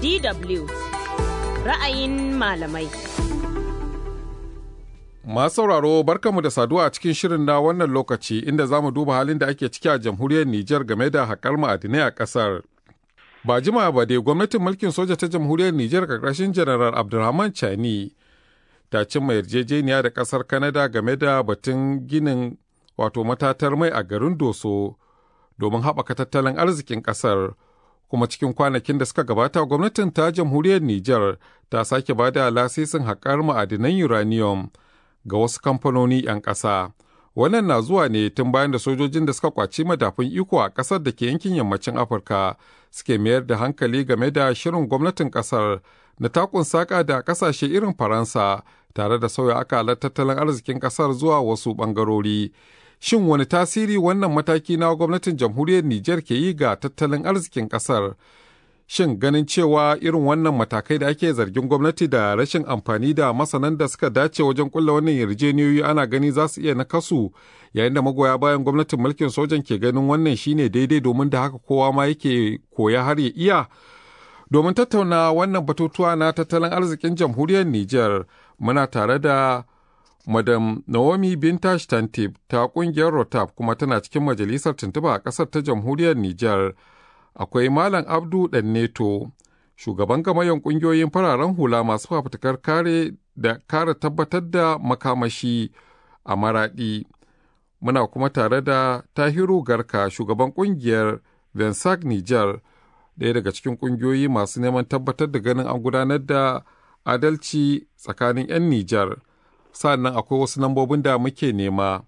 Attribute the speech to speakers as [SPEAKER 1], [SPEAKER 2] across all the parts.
[SPEAKER 1] DW ra'ayin malamai.
[SPEAKER 2] Masu sauraro barkanmu da saduwa a cikin shirin na wannan lokaci inda za mu duba halin da ake ciki a jamhuriyar Nijar game da haƙar ma'adinai a ƙasar. Ba jima ba dai gwamnatin mulkin soja ta jamhuriyar Nijar ƙarƙashin Janaral Abdulrahman Chani ta cimma yarjejeniya da ƙasar Kanada game da batun ginin wato matatar mai a garin Doso domin haɓaka tattalin arzikin ƙasar. Kuma cikin kwanakin da suka gabata gwamnatin ta jamhuriyar Nijar ta sake ba da lasisin haƙar ma'adinan uranium. ga wasu kamfanoni 'yan ƙasa. Wannan na zuwa ne tun bayan da sojojin da suka kwaci madafun iko a ƙasar da ke yankin yammacin Afirka suke mayar da hankali game da shirin gwamnatin ƙasar na takun saƙa da ƙasashe irin Faransa tare da sauya akalar tattalin arzikin ƙasar zuwa wasu ɓangarori. Shin wani tasiri wannan mataki na gwamnatin jamhuriyar Nijar ke yi ga tattalin arzikin ƙasar? shin ganin cewa irin wannan matakai da ake zargin gwamnati da rashin amfani da masanan da suka dace wajen kulla wannan yarjejeniyoyi ana gani za su iya nakasu yayin da magoya bayan gwamnatin mulkin sojan ke ganin wannan shine daidai domin da haka kowa ma yake koya har ya iya domin tattauna wannan batutuwa na tattalin arzikin jamhuriyar Nijar muna tare da Madam Naomi Bintash Tantib ta kungiyar Rotap kuma tana cikin majalisar tuntuba a ƙasar ta jamhuriyar Nijar. akwai Malam Abdu Danneto, shugaban gamayen ƙungiyoyin fararen hula masu fafutukar kare da kare tabbatar da makamashi a maraɗi. Muna kuma tare da Tahiru Garka, shugaban ƙungiyar Vensak Nijar, ɗaya daga cikin ƙungiyoyi masu neman tabbatar da ganin an gudanar da adalci tsakanin 'yan Nijar. Sannan akwai wasu lambobin da muke nema.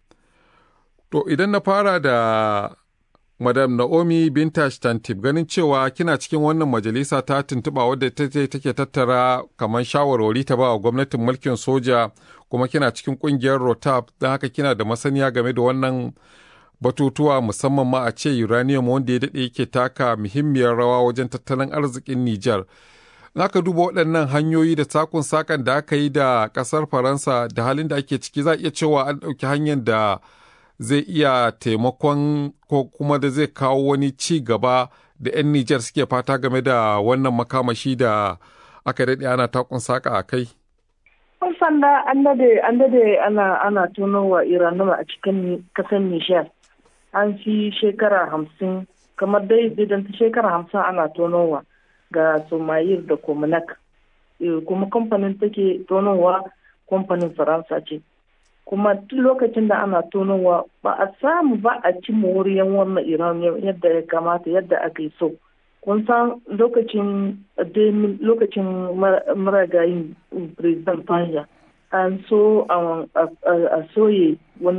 [SPEAKER 2] To idan na fara da Madam Naomi Bintash Tantib ganin cewa kina cikin wannan majalisa ta tuntuɓa wadda ta take tattara kamar shawarwari ta ba wa gwamnatin mulkin soja kuma kina cikin ƙungiyar Rotap don haka kina da masaniya game da wannan batutuwa musamman ma a ce uranium wanda ya daɗe yake taka muhimmiyar rawa wajen tattalin arzikin Nijar. Naka duba waɗannan hanyoyi da sakun sakan da aka yi da ƙasar Faransa da halin da ake ciki za a iya cewa an ɗauki hanyar da zai iya taimakon ko kuma da zai kawo wani ci gaba da 'yan Nijar suke fata game da wannan makamashi da aka daɗe ana takun saka a kai?
[SPEAKER 3] Kun sanda an dade an dade ana ana tonowa Iranuma a cikin kasar Nijar. An fi shekara hamsin kamar dai idan ta shekara hamsin ana tonowa ga Somayir da Komunak. Kuma kamfanin take tonowa kamfanin Faransa ce. kuma duk lokacin da ana tonowa ba a samu ba a ci moriyar wannan iranium yadda ya kamata yadda aka yi so kun san lokacin lokacin maragayin president fanja an so a soye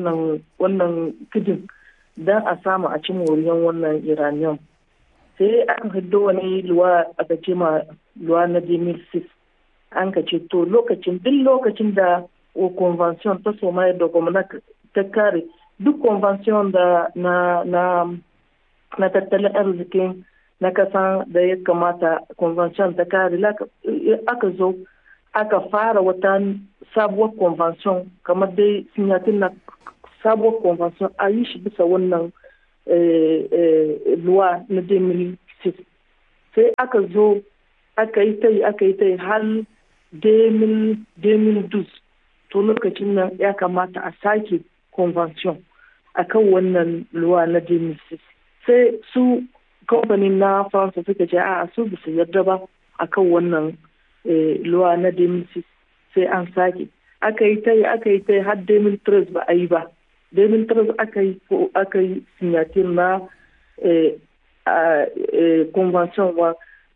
[SPEAKER 3] wannan kidin don a samu a ci moriyar wannan iranium sai aka hiddo wani luwa aka ce ma luwa na 2006 an ka ce to lokacin duk lokacin da o convention ta somaya da gwamnati ta kare duk convention da na na na tattalin arzikin na kasa da ya kamata convention ta kare aka zo aka fara wata sabuwar convention kamar dai sinyatin na sabuwar convention a yi shi bisa wannan luwa na 2006 sai aka zo aka yi ta yi aka yi ta yi har 2012 to lokacin nan ya kamata a sake convention a kan wannan luwa na genesis sai su kamfanin na faransa suka ce a su bisa yarda ba a kan wannan luwa na genesis sai an sake aka yi ta yi aka yi ta yi har 2013 ba a yi ba 2013 aka yi aka yi signature na convention wa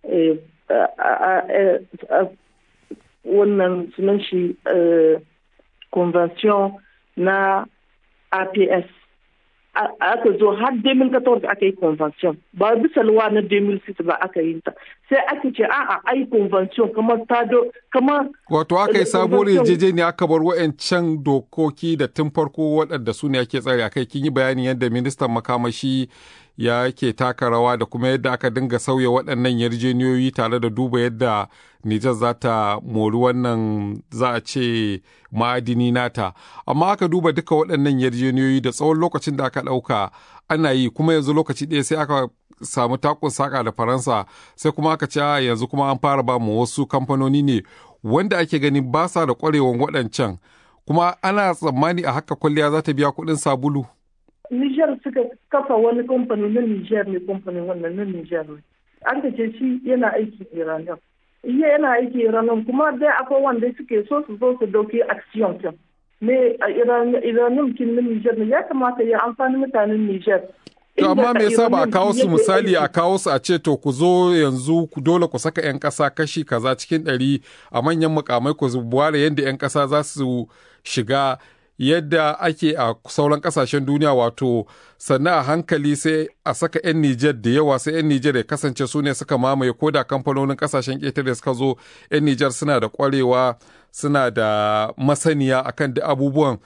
[SPEAKER 3] wannan sunan shi convention na APS. Aka zo har 2014 aka yi convention ba bisa luwa na 2006 ba aka yi ta sai aka ce a'a ai convention kamar ta do kamar
[SPEAKER 2] wato aka yi sabuwar yarjejeniya aka bar wa'ancan dokoki da tun farko waɗanda su ne ake tsare akai kin yi bayanin yadda ministan makamashi ya ke taka rawa da kuma yadda aka dinga sauya waɗannan yarjejeniyoyi tare da duba yadda Nijar za ta mori wannan za a ce ma'adini nata. Amma aka duba duka waɗannan yarjejeniyoyi da tsawon lokacin da aka ɗauka ana yi kuma yanzu lokaci ɗaya sai aka samu takun saka da faransa sai kuma aka ce yanzu kuma an fara ba mu wasu kamfanoni ne wanda ake gani ba sa da kwarewan waɗancan kuma ana tsammani a haka kwalliya za ta biya kuɗin sabulu.
[SPEAKER 3] Nijar suka kafa wani kamfani na Nijar ne kamfanin wannan na Nijar ne. An ka ce shi yana aiki Iranian. Iya yana aiki Iranian kuma dai akwai wanda suke so su zo su dauki action kin. Ne a Iranian kin na Nijar ne ya kamata ya amfani mutanen Nijar.
[SPEAKER 2] To amma me yasa ba a kawo su misali a kawo su a ce to ku zo yanzu ku dole ku saka 'yan ƙasa kashi kaza cikin ɗari a manyan mukamai ku ware yadda 'yan ƙasa za su shiga yadda ake a sauran kasashen duniya wato sannan a hankali sai a saka 'yan Nijar da yawa sai 'yan Nijar ya kasance su ne suka mamaye ko da kamfanonin kasashen ƙetare suka zo 'yan Nijar suna da ƙwarewa suna da masaniya akan da abubuwan.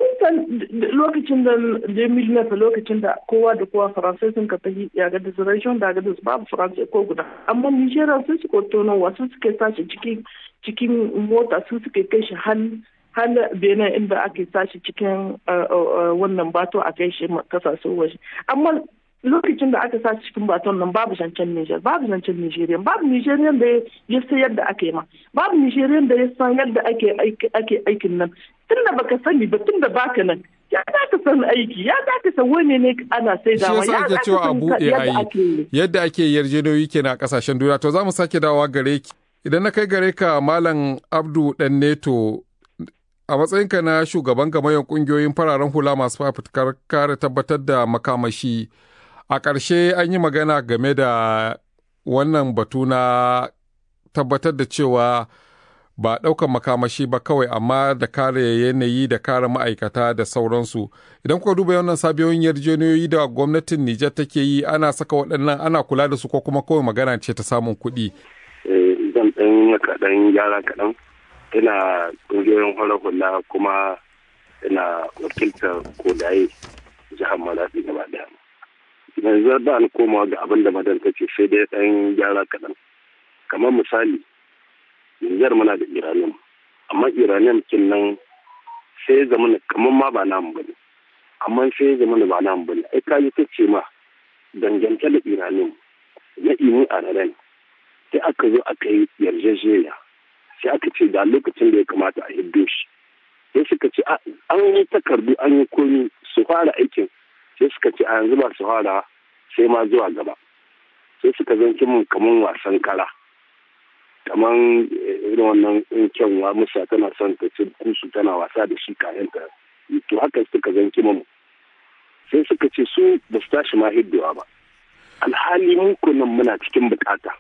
[SPEAKER 3] lokacin da Jamil Nefa lokacin da kowa da kowa faransai sun ka tafi ya ga reservation da ga babu faransai ko guda amma Nijeriya sun suka tonowa sun suke sashi cikin mota su suke kai shi hal har benin inda ake sashi cikin wannan bato a kai shi kasashen waje amma lokacin da aka sashi cikin baton nan babu zancen Niger babu zancen Nigerian babu Nigerian da ya san yadda ake ma babu Nigerian da ya san yadda ake ake aikin nan tunda baka sani ba tunda baka nan ya za ka san aiki ya za ka san wani ne ana sai da
[SPEAKER 2] ya za cewa a buɗe ayi yadda ake yarjejeniyoyi kenan a kasashen duniya to za mu sake dawowa gare ki idan na kai gare ka malam Abdu Dan Neto a matsayinka na shugaban gamayyar kungiyoyin fararen hula masu fafutukar kare tabbatar da makamashi a ƙarshe an yi magana game da wannan batu na tabbatar da cewa ba ɗaukan makamashi ba kawai amma da kare yanayi da kare ma'aikata da sauransu idan kuka duba wannan sabiyoyin yarjejeniyoyi da gwamnatin nijar take yi ana saka waɗannan ana kula da su ko kuma kawai magana ce ta samun kuɗi.
[SPEAKER 4] zan ɗan kaɗan gyara kaɗan ina ƙungiyoyin hula hula kuma ina wakiltar kodaye jihar malafi gaba daya yanzu ba ni komawa ga abin da madan ta ce sai dai ɗan gyara kaɗan kamar misali Nijar muna da iranium amma iranium kin nan sai zama kamar ma ba namu ba ne amma sai zama ba namu ba ne ai kaji ta ce ma dangance da iranium na imu a sai aka zo aka yi yarjejeniya sai aka ce da lokacin da ya kamata a hiddo shi sai suka ce an yi takardu an yi komi su fara aikin sai suka ce a yanzu ba su fara sai ma zuwa gaba sai suka zanki mun kaman wasan kara kaman irin wannan kyanwa musa tana son ta ci kusu tana wasa da shi kayan ta to haka suka zanki mun sai suka ce su ba su tashi ma hiddowa ba alhali mun kunan muna cikin bukata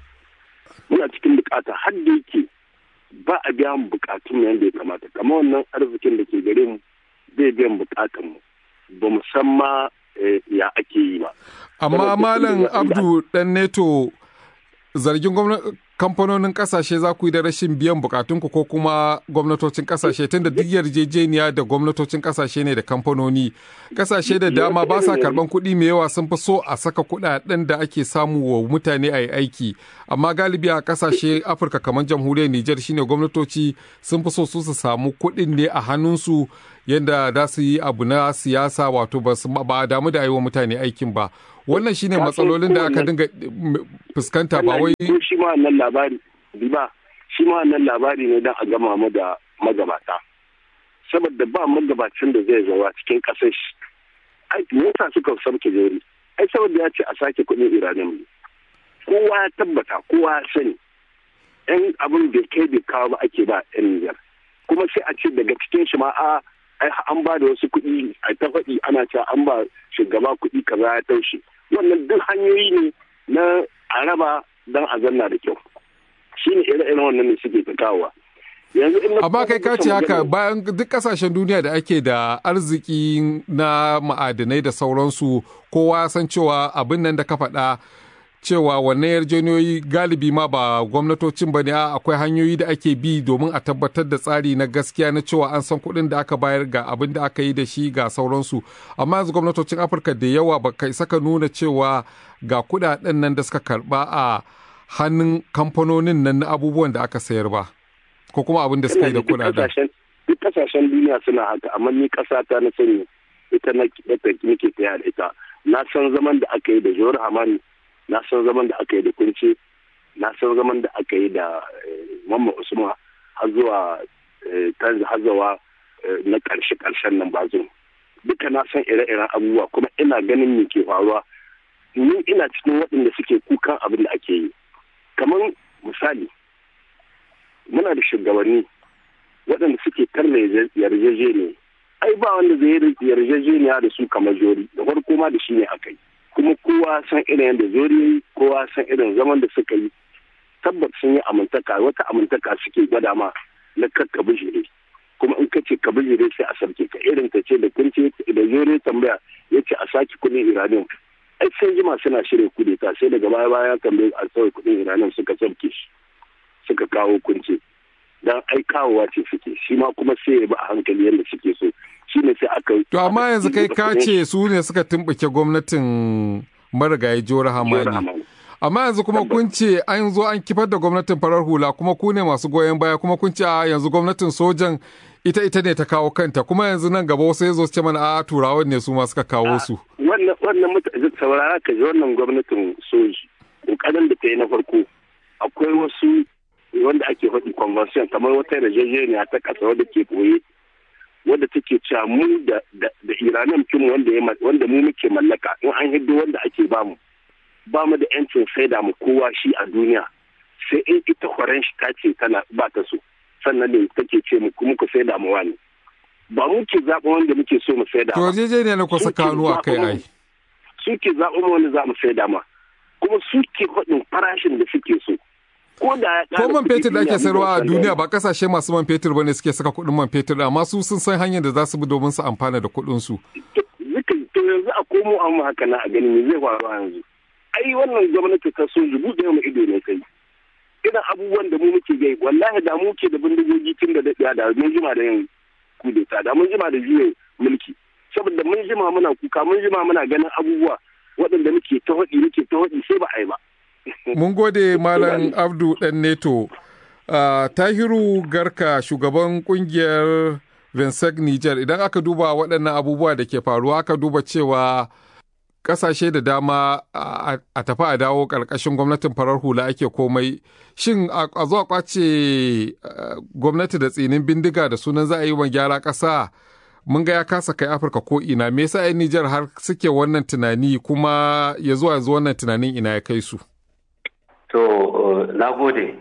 [SPEAKER 4] muna cikin bukata har da yake ba a biya mu bukatun yadda ya kamata kamar wannan arzikin da ke gare mu zai biyan bukatun mu ba mu san ma ya ake yi ba
[SPEAKER 2] amma malam abdu dan neto zargin kamfanonin kasashe za ku yi da rashin biyan bukatunku ko kuma gwamnatocin kasashe tunda duk yarjejeniya da gwamnatocin kasashe ne da kamfanoni kasashe da dama ba sa karban kuɗi mai yawa sun fi so a saka kuɗaɗen da ake samu wa mutane a yi aiki amma galibi a kasashe afirka kamar jamhuriyar nijar shine gwamnatoci sun fi so su su samu kuɗin ne a hannunsu yadda za su yi abu na siyasa wato ba a damu da yi wa mutane aikin ba wannan shine matsalolin da aka dinga fuskanta ba wai
[SPEAKER 4] shi ma wannan labari ba shi ma wannan labari ne dan a gama mu da magabata saboda ba magabacin da zai zawa cikin kasar shi ai mota suka sauke jeri ai saboda ya ce a sake kuɗin iranin ne kowa ya tabbata kowa ya sani yan abin da kai bai kawo ba ake ba yan Nijar kuma sai a ce daga cikin shi ma a an ba da wasu kuɗi a ta faɗi ana cewa an ba shugaba kuɗi kaza ya taushe wannan duk hanyoyi ne na a raba don a zanna da kyau shi ne ire-iren wannan ne suke ta kawowa
[SPEAKER 2] amma kai ka ce haka bayan duk kasashen duniya da ake da arziki na ma'adinai da sauransu kowa san cewa abin nan da ka faɗa cewa wannan yarjejeniyoyi galibi ma ba gwamnatocin ba ne akwai hanyoyi da ake bi domin a tabbatar da tsari na gaskiya na cewa an san kuɗin da aka bayar ga abin da aka yi da shi ga sauransu amma yanzu gwamnatocin afirka da yawa ba kai saka nuna cewa ga kuɗaɗen nan da suka karɓa a hannun kamfanonin nan na abubuwan da aka sayar ba ko kuma abin da suka yi da kuɗaɗen.
[SPEAKER 4] duk kasashen duniya suna haka amma ni ƙasa ta na sani ita na nake taya da ita na san zaman da aka yi da jawar hamani na san zaman da aka yi da kunce na san zaman da aka yi da mamman usman har zuwa tanzu har zuwa na karshe karshen nan bazo duka na san ire-iren abubuwa kuma ina ganin me ke faruwa ni ina cikin waɗanda suke kukan abin da ake yi kamar misali muna da shugabanni waɗanda suke karna yarjejeniya ai ba wanda zai yarjejeniya da su kamar jori da farko ma da shi ne aka yi kuma kowa san irin yadda jori yi kowa san irin zaman da suka yi tabbat sun yi amintaka wata amintaka suke gwada ma na kakka bijire kuma in ka ce ka bijire sai a sarki ka irin ta ce da kunce da jori tambaya ya ce a saki kuɗin iranium ai sai jima suna shirya kudeta sai daga baya baya tambaye a sauya kuɗin iranium suka sarki shi suka kawo kunce dan ai kawowa ce suke shi ma kuma sai ya bi a hankali yadda suke so shi ne sai aka
[SPEAKER 2] to amma yanzu kai ka ce su ne suka tumbuke gwamnatin marigayi jora hamani amma yanzu kuma kun ce an zo an kifar da gwamnatin farar hula kuma ku ne masu goyon baya kuma kun ce a yanzu gwamnatin sojan ita ita ne ta kawo kanta kuma yanzu nan gaba wasu ya zo su ce mana a turawan ne su ma suka kawo su
[SPEAKER 4] wannan wannan mutane saurara ka ji wannan gwamnatin soji kokarin da ta yi na farko akwai wasu wanda ake faɗi convention kamar wata yarjejeniya ta ƙasa wadda ke koye wadda take cewa mu da da iranin kin wanda ya wanda mu muke mallaka in an hiddo wanda ake bamu ba mu da yancin saida mu kowa shi a duniya sai in ita horon shi ta ce tana ba ta so sannan ne take ce mu kuma ku saida mu wani ba mu ke zaɓa wanda muke so mu saida
[SPEAKER 2] to yarjejeniya na kusa kanu a kai ai
[SPEAKER 4] su ke zaɓa mu wanda za mu saida ma kuma su ke faɗin farashin da suke so ko da
[SPEAKER 2] ko man fetur da ake sayarwa a duniya ba kasashe masu man fetur bane suke saka kuɗin man fetur amma su sun san hanyar da za su bi domin su amfana da kuɗin su
[SPEAKER 4] to yanzu a komo an haka na a gani me zai faru yanzu ai wannan gwamnati ta so rubu da mu ido ne kai irin abubuwan da mu muke gai wallahi da mu ke da bindigogi tun da daɗiya da mun jima da yin kudeta da mun jima da juyin mulki saboda mun jima muna kuka mun jima muna ganin abubuwa waɗanda muke ta haɗi muke ta haɗi sai ba a yi ba
[SPEAKER 2] Mun gode Malam Abdu ɗan Neto. Uh, Tahiru Garka shugaban kungiyar Vinsec Niger idan aka duba waɗannan abubuwa da ke faruwa aka duba cewa ƙasashe da dama a tafi a dawo ƙarƙashin gwamnatin farar hula ake komai shin a zuwa kwace gwamnati da tsinin bindiga da sunan za a yi wa gyara ƙasa mun ga ya kasa kai afirka ko ina me yasa 'yan nijar har suke wannan tunani kuma ya zuwa yanzu wannan tunanin ina ya kai su
[SPEAKER 5] To, uh, na gode.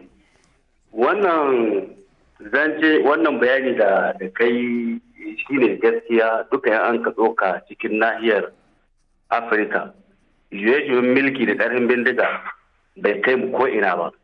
[SPEAKER 5] Wannan zance wannan bayani da da kai shi ne gaskiya duka yan an ka tsoka cikin nahiyar Afirka. Juye-juyen milki da ƙarfin bindiga bai kai mu ko'ina ba.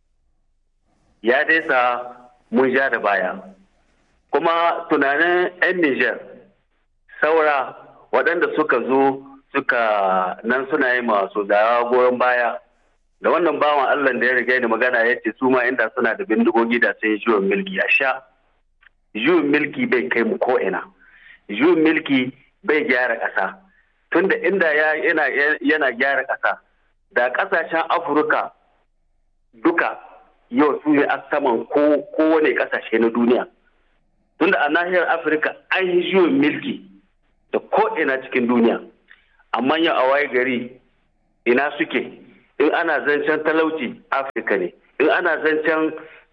[SPEAKER 5] Ya dai sa mun ja da baya. Kuma tunanin 'yan Nijar saura waɗanda suka zo suka nan suna yi masu da goyon baya. da wannan bawan Allah da ya riga ni magana ya ce su ma inda suna da bindigogi da sun yi juyin milki a sha juyin milki bai kai mu ko ina juyin milki bai gyara ƙasa tunda inda yana yana gyara ƙasa da ƙasashen Afirka duka yau su ne a saman kowane ƙasashe na duniya tunda a nahiyar Afirka an yi juyin milki da ko ina cikin duniya amma yau a waye gari ina suke in ana zancen talauci afirka ne in ana zancen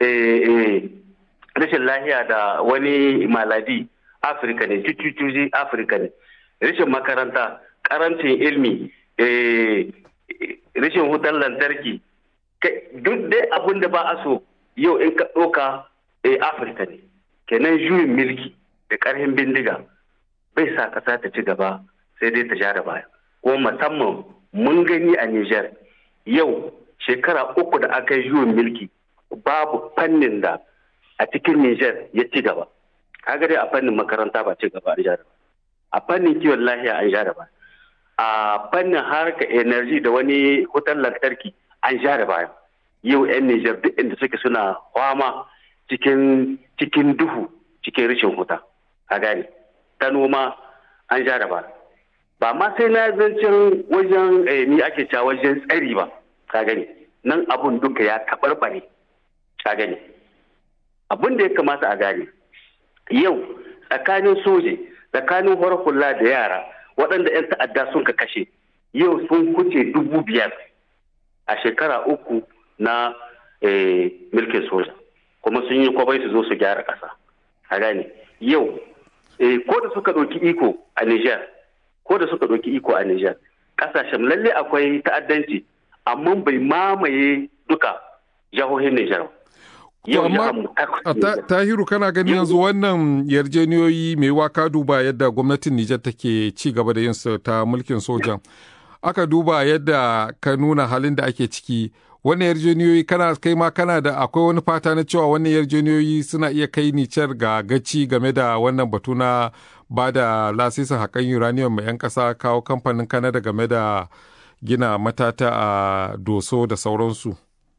[SPEAKER 5] rashin lahiya da wani maladi afirka ne cucucuji afirka ne rashin makaranta karancin ilmi rashin hutar lantarki duk dai abin da ba a so yau in ka ɗauka afirka ne kenan juyin milki da ƙarfin bindiga bai sa ƙasa ta ci gaba sai dai ta sha da baya kuma musamman mun gani a niger yau shekara uku da aka yi juyin mulki babu fannin da a cikin Nijar ya ci gaba. Kaga dai a fannin makaranta ba ci gaba an ja A fannin kiwon lahiya an ja ba. A fannin harka energy da wani wutar lantarki an ja da baya. Yau 'yan Nijar duk inda suke suna kwama cikin cikin duhu cikin rashin huta. Ka gane. Ta noma an ja da baya. Ba ma sai na zancen wajen ni ake cewa wajen tsari ba. ka gani nan abun duka ya taɓarɓare ka gani abun da ya kamata a gane yau tsakanin soje tsakanin hula da yara waɗanda 'yan ta'adda sun ka kashe yau sun kuce dubu biyar a shekara uku na mulkin soja kuma sun yi kwabai su zo su gyara ƙasa a gane yau ko da suka ɗauki iko a Niger ko da suka ɗauki iko a Niger ƙasashen lalle akwai ta'addanci amma bai mamaye duka jihohin Niger
[SPEAKER 2] Yau amma Tahiru kana gani yanzu wannan yarjeniyoyi mai waka duba yadda gwamnatin Nijar take ci gaba da yin ta mulkin sojan. Aka duba yadda ka nuna halin da ake ciki. Wannan yarjeniyoyi kana kai ma kana da akwai wani fata na cewa wannan yarjeniyoyi suna iya kai Nijar ga gaci game da wannan batu na ba da lasisin haƙan uranium mai 'yan ƙasa kawo kamfanin Kanada game da gina matata a doso da sauransu.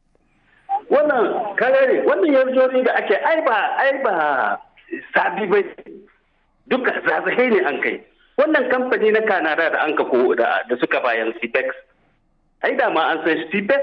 [SPEAKER 5] wannan karare wannan yarjori da ake ai ba ai ba sabi ba duka zazzahe ne an kai wannan kamfani na kanada da an ka ko da suka bayan cpex ai da ma an san cpex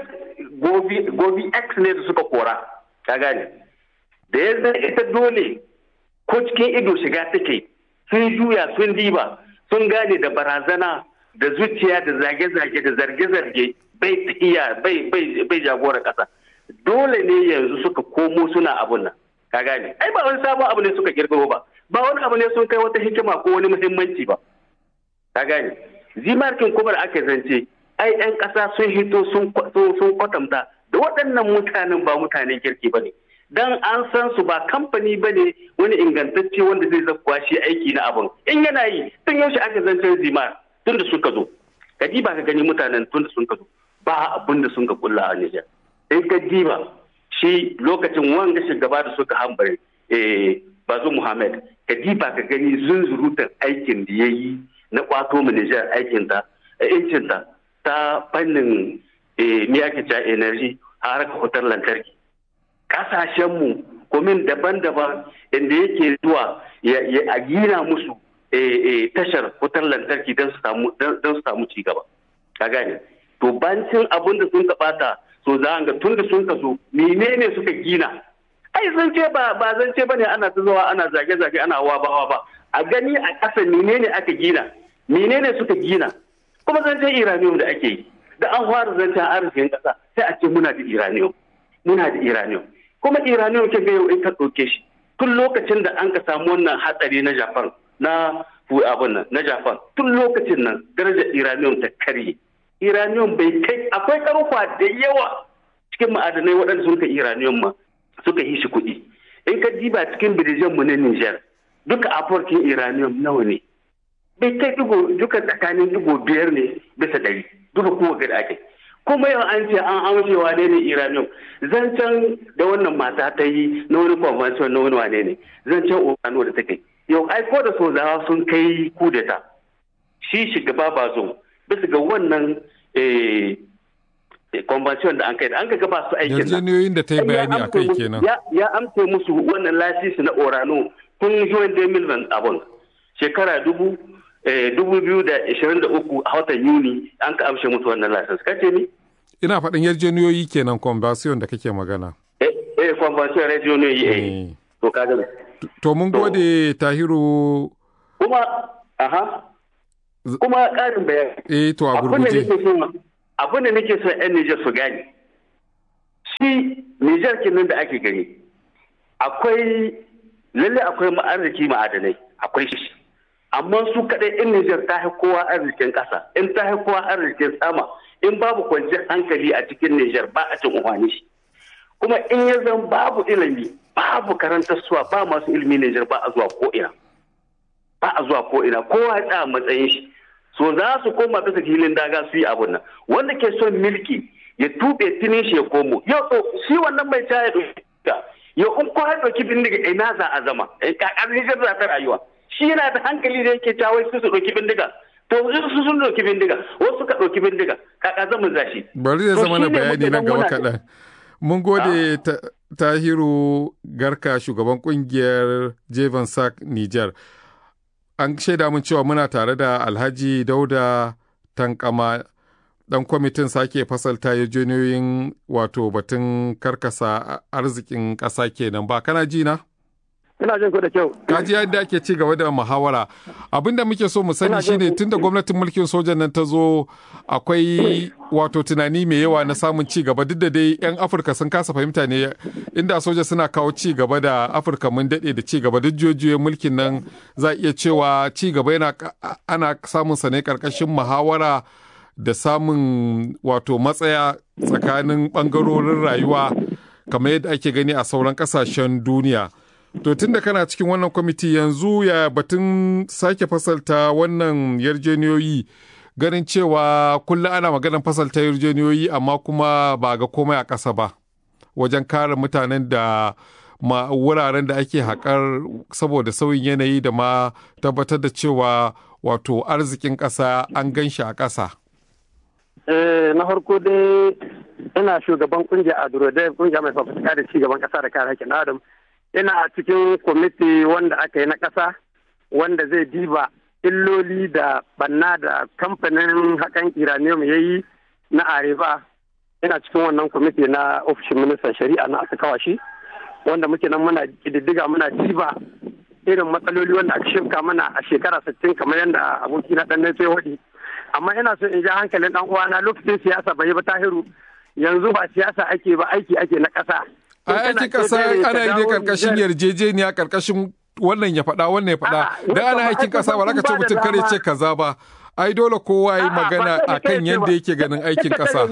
[SPEAKER 5] gobi x ne da suka kora ka gane da ya ita dole ko cikin ido shiga take sun juya sun diba sun gane da barazana da zuciya da zage-zage da zarge-zarge bai iya bai jagora kasa dole ne yanzu suka komo suna abun nan ka gane ai ba wani sabon abu ne suka kirkiro ba ba wani abu ne sun kai wata hikima ko wani muhimmanci ba ka gane zimarkin kuma da aka zance ai yan ƙasa sun hito sun kwatanta da waɗannan mutanen ba mutanen kirki ba ne dan an san su ba kamfani ba ne wani ingantacce wanda zai zakuwa shi aiki na abun in yana yi tun yaushe aka zancen zimar tun da suka zo ka ba ka gani mutanen tun da sun ka zo ba abin da sun ka kulla a Nijar in ka diba shi lokacin wanga shugaba da suka hambare bazu muhammad ka diba ka gani zunzurutan aikin da ya yi na kwato mu nijar aikinta incinta ta fannin me ake cewa energy a harkar wutar lantarki kasashenmu komin daban-daban inda yake zuwa a gina musu tashar wutar lantarki don su samu cigaba ka gane to bancin abin da sun bata so za ga tun da sun kaso menene suka gina ai zan ce ba ba zan ce bane ana ta zuwa ana zage zage ana hawa ba hawa ba a gani a ƙasa menene aka gina menene suka gina kuma zan ce iranium da ake yi da an fara zancen arzikin ƙasa sai a ce muna da iranium muna da iranium kuma iranium ke ga yau in ka ɗauke shi tun lokacin da an ka samu wannan hatsari na japan na abun nan na japan tun lokacin nan darajar iranium ta karye iranium bai kai akwai karfa da yawa cikin ma'adanai waɗanda sun ka iranium ma suka yi shi kuɗi in ka diba cikin birijan mu na Niger duka aforkin iranium nawa ne bai kai digo duka tsakanin digo biyar ne bisa ɗari duka kowa gada ake kuma yau an ce an amshewa ne ne iranium zancen da wannan mata ta yi na wani convention na wani wane ne zancen urano da take yau ai ko da sozawa sun kai kudeta shi shugaba ba zo bisa ga wannan convention da an kai da an ga ba su aikin
[SPEAKER 2] yarjejeniyoyin da ta yi bayani a kai kenan
[SPEAKER 5] ya amce musu wannan lasisi na orano tun juwan da milman abun shekara dubu dubu biyu da ishirin da uku a watan yuni an ka amshe musu wannan lasisi kace ni
[SPEAKER 2] ina faɗin yarjejeniyoyi kenan convention da kake magana
[SPEAKER 5] eh eh convention yarjejeniyoyi eh to kaga
[SPEAKER 2] to mun gode tahiru
[SPEAKER 5] kuma aha kuma ƙarin bayani.
[SPEAKER 2] Eh to a gurguje.
[SPEAKER 5] Abin da nake son 'yan Nijar su gane. Shi Nijar kenan da ake gani. Akwai lalle akwai arziki ma'adanai akwai shi. Amma su kaɗai 'yan Nijar ta fi kowa arzikin ƙasa, in ta fi kowa arzikin sama, in babu kwanciyar hankali a cikin Nijar ba a cin umarni shi. Kuma in ya zan babu ilimi, babu karantar suwa ba masu ilimi Nijar ba a zuwa ko'ina. Ba a zuwa ko'ina, kowa ya tsaya matsayin shi. so za su koma bisa filin daga su yi abun nan wanda ke son milki ya tube tinin shi ya komo yau to shi wannan mai ta ya ɗauki yau in ko ya ɗauki bindiga ina za a zama kakar nijar za ta rayuwa shi yana da hankali da yake cawai su su ɗauki bindiga to su sun ɗauki bindiga wasu ka ɗauki bindiga kaka zama za shi.
[SPEAKER 2] bari da zama na bayani na gaba kaɗan mun gode tahiru garka shugaban kungiyar jevan sak niger an shaida mun cewa muna tare da alhaji dauda tankama dan kwamitin sake fasalta yarjejeniyoyin wato batun karkasa arzikin ƙasa kenan ba kana ji na?
[SPEAKER 6] ina jin ku da kyau
[SPEAKER 2] kaji yadda ake ci gaba da muhawara abinda muke so mu sani shine tunda gwamnatin mulkin sojan nan ta zo akwai wato tunani mai yawa na samun ci gaba duk da dai yan afirka sun kasa fahimta ne inda soja suna kawo ci gaba da afirka mun daɗe da ci gaba duk juyoyin mulkin nan za iya cewa ci gaba yana ana samun sa ne karkashin muhawara da samun wato matsaya tsakanin bangarorin rayuwa kamar yadda ake gani a sauran kasashen duniya to tun da kana cikin wannan kwamiti yanzu ya batun sake fasalta wannan yarjeniyoyi ganin cewa kullum ana maganar fasalta yarjeniyoyi amma kuma ba ga komai a ƙasa ba wajen kare mutanen da ma wuraren da ake haƙar saboda sauyin yanayi da ma tabbatar da cewa wato arzikin ƙasa an gan shi a ƙasa.
[SPEAKER 6] na farko dai ina shugaban kungiya a durodai kungiya mai fafutuka da cigaban ƙasa da kare haƙƙin adam ina a cikin kwamiti wanda aka yi na ƙasa wanda zai diba illoli da banna da kamfanin haƙan iranium ya yi na areba ina cikin wannan kwamiti na ofishin ministan shari'a na aka kawa shi wanda muke nan muna ƙididdiga muna diba irin matsaloli wanda aka shirka mana a shekara sittin kamar yadda aboki na ɗan ya waɗi amma ina so in ja hankalin ɗan uwana lokacin siyasa bai ba tahiru yanzu ba siyasa ake ba aiki ake na ƙasa
[SPEAKER 2] a aikin ƙasa ana yi ne karkashin yarjejeniya karkashin wannan ya faɗa wannan ya faɗa da ana aikin ƙasa ba za ka ce mutum kare ce kaza ba ai dole kowa yi magana a kan yadda yake ganin aikin ƙasa.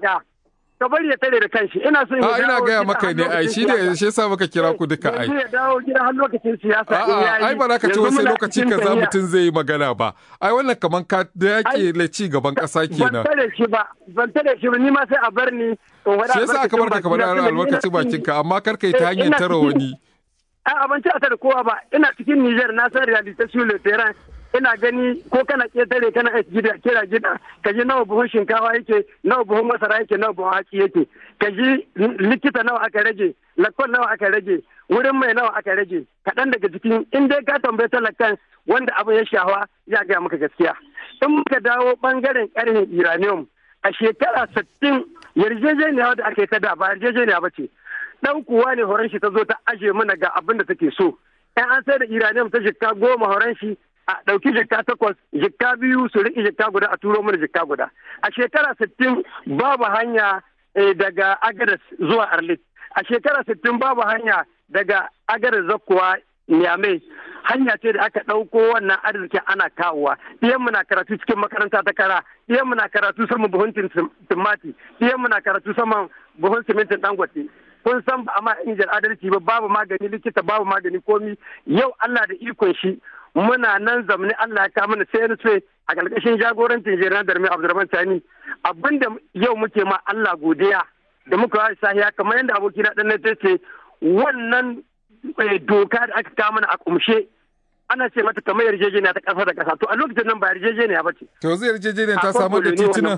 [SPEAKER 6] ka bari ya tare da kanshi ina so
[SPEAKER 2] a ina gaya maka ne ai shi ne shi yasa muka kira ku duka ai
[SPEAKER 6] ya dawo gida har lokacin siyasa
[SPEAKER 2] a ai ba za ka ce wasu lokaci kaza mutum zai yi magana ba ai wannan kaman ka da yake la ci gaban ƙasa kenan
[SPEAKER 6] ban tare shi ba ban tare shi ba ni ma sai a bar ni
[SPEAKER 2] shi yasa aka barka ka bar albarkacin bakin ka amma kar kai ta hanyar tara wani
[SPEAKER 6] a abinci a tare kowa ba ina cikin Niger na san reality sur le terrain ina gani ko kana ketare kana gida kira gida ka ji nawa buhun shinkawa yake nawa buhun masara yake nawa buhun hatsi yake ka ji likita nawa aka rage lakon nawa aka rage wurin mai nawa aka rage kaɗan daga cikin in dai ka tambaye talakan wanda abu ya shawa ya gaya maka gaskiya in muka dawo bangaren ƙarfin uranium a shekara sittin yarjejeniya da aka yi ta da ba yarjejeniya ba ce ɗan kuwa ne horon shi ta zo ta aje mana ga abin da take so in an sai da uranium ta jikka goma horon shi a ɗauki jikka takwas jikka biyu su riƙe jikka guda a turo mana jikka guda a shekara sittin babu hanya daga agadas zuwa arlit a shekara sittin babu hanya daga agadas zakkuwa Niamey hanya ce da aka ɗauko wannan arzikin ana kawowa iyan na karatu cikin makaranta ta kara iyan na karatu saman buhun timati iyan na karatu saman buhun simintin dangote kun san ba amma injin adalci ba babu magani likita babu magani komi yau Allah da ikon shi muna nan zamani Allah ya kawo mana sai a ƙarƙashin jagorancin jiran darmi Abdulrahman Tani abinda yau muke ma Allah godiya da muka yi sahiya kamar yadda abokina ɗan na ce wannan doka da aka kawo mana a kumshe ana ce mata kamar yarjejeniya ta ƙasa da ƙasa to a lokacin nan ba yarjejeniya ba ce.
[SPEAKER 2] To zai yarjejeniya ta samu da tituna?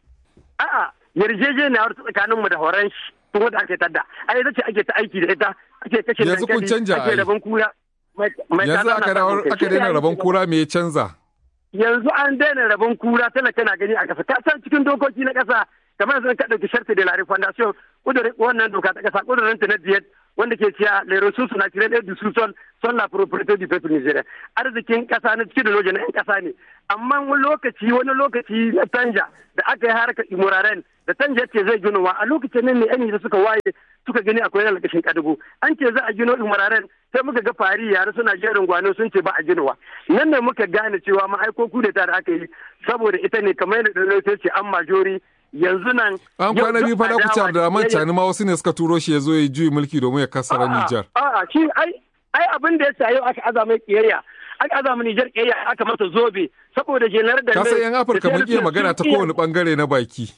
[SPEAKER 6] A'a yarjejeniya wata tsakanin mu da horon shi tun wanda ake tadda a ita ce ake ta aiki da ita ake kashe
[SPEAKER 2] yanzu kun canja
[SPEAKER 6] ake rabon kura.
[SPEAKER 2] Yanzu aka daina rabon kura me ya canza?
[SPEAKER 6] Yanzu an daina rabon kura tana kana gani a ƙasa ka san cikin dokoki na ƙasa kamar yanzu ka ɗauki sharti da lari fondation kudurin wannan doka ta ƙasa kudurin ta na diyet wanda ke cewa les ressources naturelles et du sous-sol sont la propriété du peuple nigérien arzikin kasa na cikin da na yan kasa ne amma wani lokaci wani lokaci na tanja da aka yi harkar imuraren da tanja ce zai ginowa a lokacin nan ne yan da suka waye suka gani akwai na lakashin kadugu an ce za a gino imuraren sai muka ga fari yare suna jerin gwano sun ce ba a ginowa nan ne muka gane cewa ma'aiko kudeta da aka yi saboda ita ne kamar yadda da ce an majori yanzu nan
[SPEAKER 2] an kwana biyu fada ku ci Abdulrahman Chani ma wasu ne suka turo shi ya zo ya juyi mulki domin ya kasara Nijar.
[SPEAKER 6] A'a shi ai ai abin da ya sa yau aka azama kiyayya aka azama Nijar kiyayya aka masa zobe saboda jenar da
[SPEAKER 2] Kasa yan Afirka mun iya magana ta kowane bangare na baki.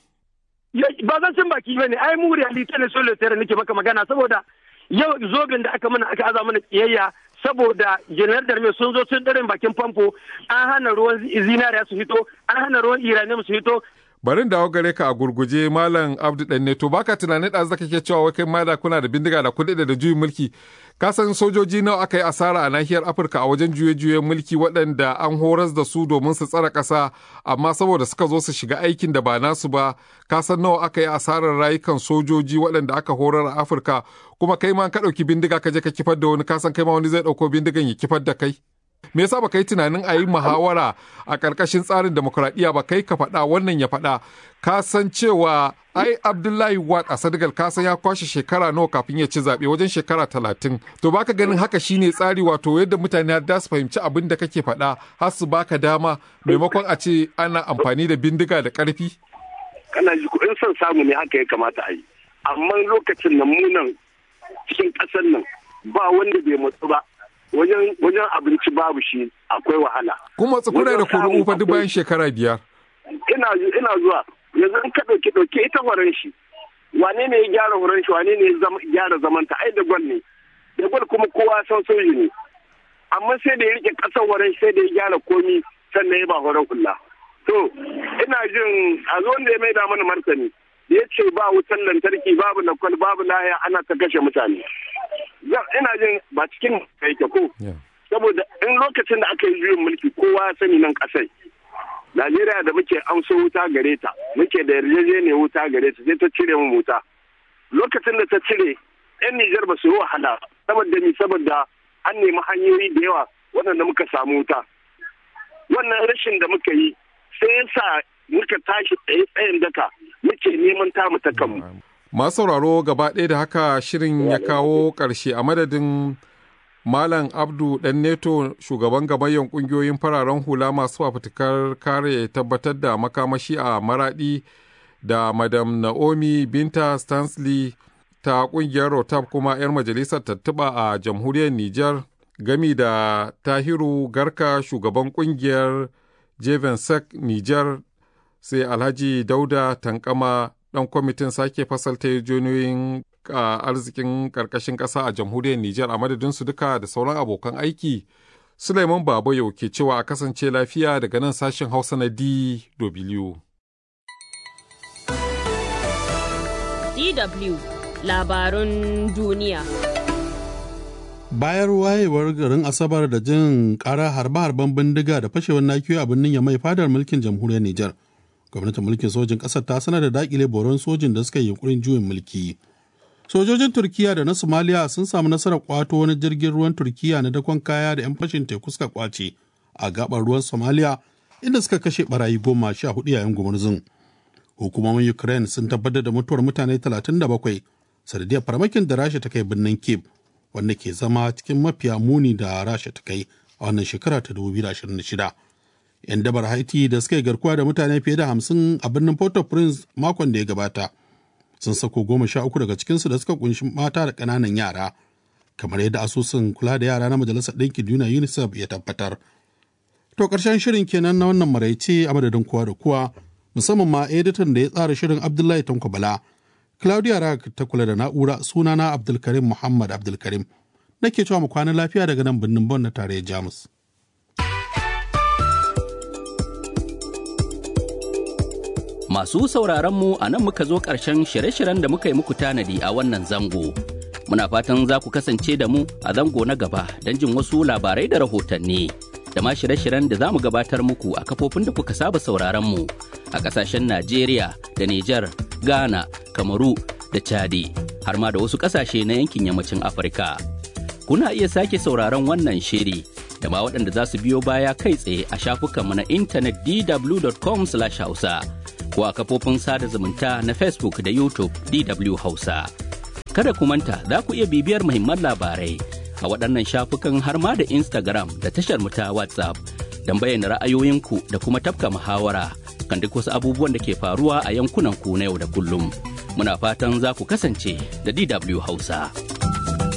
[SPEAKER 6] Ba zan cin baki bane ai mu realite ne solo tare nake maka magana saboda yau zoben da aka mana aka azama mana kiyayya saboda jenar da sun zo sun daren bakin famfo an hana ruwan zinariya su fito an hana ruwan iranium su fito
[SPEAKER 2] Barin dawo gare ka a gurguje Malam Abdu Danne to baka tunanin da zaka ke cewa wai kai ma da kuna da bindiga da kuɗi da juyin mulki. Ka san sojoji nawa aka yi asara a nahiyar Afirka a wajen juye-juyen mulki waɗanda an horas da su domin su tsara ƙasa amma saboda suka zo su shiga aikin da ba nasu ba ka san nawa aka yi asarar rayukan sojoji waɗanda aka horar a Afirka kuma kai ma ka ɗauki bindiga ka je ka kifar da wani ka san kai ma wani zai ɗauko bindigan ya kifar da kai. me yasa baka yi tunanin a yi muhawara a ƙarƙashin tsarin demokuraɗiyya ba kai ka faɗa wannan ya faɗa ka san cewa ai abdullahi wat a sadigal ka san ya kwashe shekara nawa kafin ya ci zaɓe wajen shekara talatin to baka ganin haka shine tsari wato yadda mutane da su fahimci abin da kake faɗa har su baka dama maimakon a ce ana amfani da bindiga da ƙarfi
[SPEAKER 4] kana ji in son samu ne haka ya kamata a yi amma lokacin nan munan cikin ƙasar nan ba wanda bai matsu ba wajen wajen abinci babu shi akwai wahala.
[SPEAKER 2] Kuma tsakura da kuru fa duk bayan shekara biyar.
[SPEAKER 4] Ina ina zuwa yanzu in ka ɗauki ɗauki ita horon shi. Wane ne ya gyara horon shi wane ne ya gyara zamanta ai da gwal ne. Da gwal kuma kowa san soji ne. Amma sai da ya rike ƙasar horon shi sai da ya gyara komi sannan ya ba horon kula. To ina jin a zo da ya maida mana martani. Ya ce ba wutan lantarki babu lakwal babu laya ana ta kashe mutane. ina jin ba cikin yake ko saboda in lokacin da aka yi juyin mulki kowa ya sani nan kasai Najeriya da muke amso wuta gare ta muke da yarjejeniyar wuta gare ta sai ta cire mu wuta lokacin da ta cire yan Nijar ba su yi wahala saboda ni saboda an nemi hanyoyi da yawa waɗanda muka samu wuta wannan rashin da muka yi sai yasa muka tashi tsaye tsayin daka muke neman tamu ta kanmu
[SPEAKER 2] Masu sauraro gaba ɗaya da haka shirin ya kawo ƙarshe a madadin Malam Abdu ɗan Neto shugaban gabayyan ƙungiyoyin fararen hula masu fafutukar kare tabbatar da makamashi a Maraɗi da Madam Naomi Binta Stanley ta ƙungiyar Rotab kuma 'yar majalisar tattuba a jamhuriyar Nijar gami da Tahiru Garka shugaban ƙungiyar Jevensek Nijar sai Alhaji Dauda Tankama dan kwamitin sake fasalta yarjejeniyoyin arzikin karkashin ƙasa a jamhuriyar Nijar a madadin su duka da sauran abokan aiki. Suleiman Baba yau ke cewa a kasance lafiya daga nan sashen Hausa na DW.
[SPEAKER 1] DW labarun duniya.
[SPEAKER 7] Bayar wayewar garin Asabar da jin ƙara harbe-harben bindiga da fashewar nakiyoyi a birnin Yamai fadar mulkin jamhuriyar Nijar. gwamnatin mulkin sojin ƙasar ta sanar da dakile boron sojin da suka yi yunkurin juyin mulki sojojin turkiya da na somaliya sun samu nasarar kwato wani jirgin ruwan turkiya na dakon kaya da 'yan fashin teku suka kwace a gabar ruwan somaliya inda suka kashe barayi goma sha hudu yayin gumurzun hukumomin ukraine sun tabbatar da mutuwar mutane 37 sanadiyar farmakin da rasha ta kai birnin kiev wanda ke zama cikin mafiya muni da rasha ta kai a wannan shekara ta 2026 'yan dabar haiti da suka yi garkuwa da mutane fiye da hamsin a birnin port-au-prince makon da ya gabata sun sako goma sha uku daga cikinsu da suka kunshi mata da ƙananan yara kamar yadda asusun kula da yara na majalisar ɗinkin duniya unicef ya tabbatar to ƙarshen shirin kenan na wannan maraice a madadin kowa da kowa musamman ma editan da ya tsara shirin abdullahi tanko bala claudia rag ta kula da na'ura sunana abdulkarim muhammad abdulkarim nake cewa mu kwana lafiya daga nan birnin bon na tarayyar jamus
[SPEAKER 8] Masu sauraron mu a nan muka zo ƙarshen shirye-shiryen da muka yi muku tanadi a wannan zango. Muna fatan za ku kasance da mu a zango na gaba don jin wasu labarai da rahotanni. Da ma shirye-shiryen da za mu gabatar muku a kafofin da kuka saba sauraron mu a ƙasashen Najeriya da Nijar, Ghana, Kamaru da Chadi, har ma da wasu ƙasashe na yankin yammacin Afirka. Kuna iya sake sauraron wannan shiri da ma waɗanda za su biyo baya kai tsaye a shafukanmu na intanet dw.com/hausa. ko a kafofin sada zumunta na Facebook da YouTube DW Hausa. Kada ku manta za ku iya bibiyar muhimman labarai a waɗannan shafukan har ma da Instagram da tashar mu ta WhatsApp don bayyana ra'ayoyinku da kuma tafka muhawara kan duk wasu abubuwan da ke faruwa a yankunan ku na yau da kullum. Muna fatan za ku kasance da DW Hausa.